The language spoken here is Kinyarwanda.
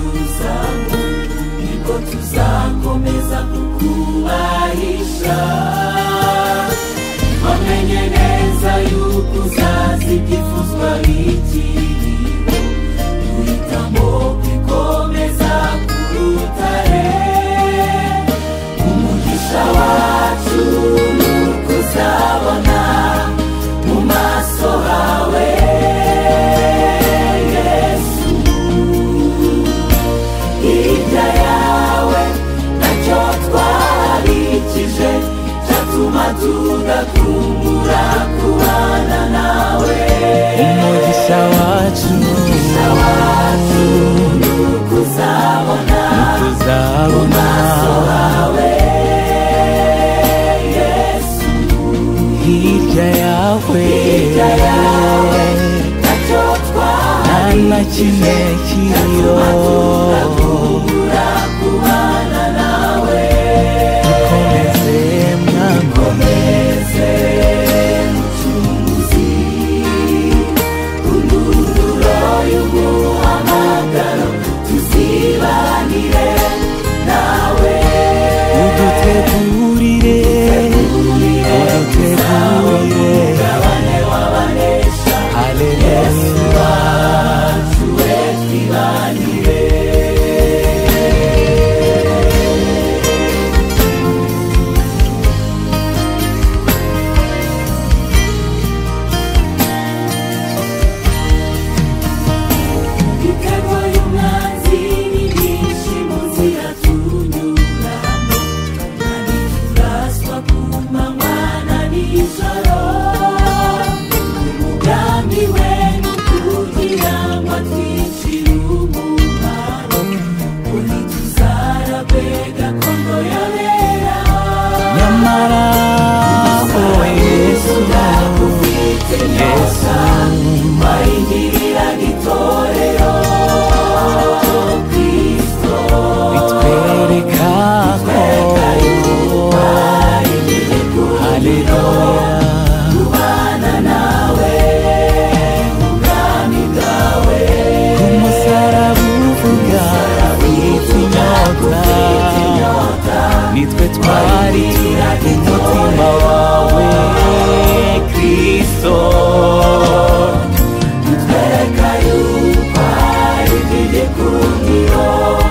zangu ndipo tuzakomeza kukubahisha wamenyeneza y'ukuzazi kifuzwa ikiriho duhitamo kwikomeza kurutare umugisha wacu ni ukuzabona mu maso hawe yesu hirya yawe nacyo twarikije cyatuma tudakumbura kubana nawe umugisha wacu wacu ni ukuzabona tuzabona yesu hirya yawe Hirya yawe, nacyo nta twarikije na kimwe kiriyo tudakumbura kubana nawe dukomeze mwango Komeze mucunguzi Kundunduro y'umuhamagaro Tuzibanire nawe udutegurire udutegurire Gabane w'abanesha haleluya Wacu we twibanire Ibitego y'umwanzi ni byinshi mu nzira tunyuramo Kandi turaswa ku manywa na nijoro Umugambi we ni ukugira ngo atwicire umumaro Uri tuzarabwe gakondo yabera nyamara o yesu Tuzakufite nyosa Wayigirira itorero Kristo bitwereka ko haleluya umusaraba uvuga witinyota nitwe twari umutima wawe kristo Twereka yuko hari itegeko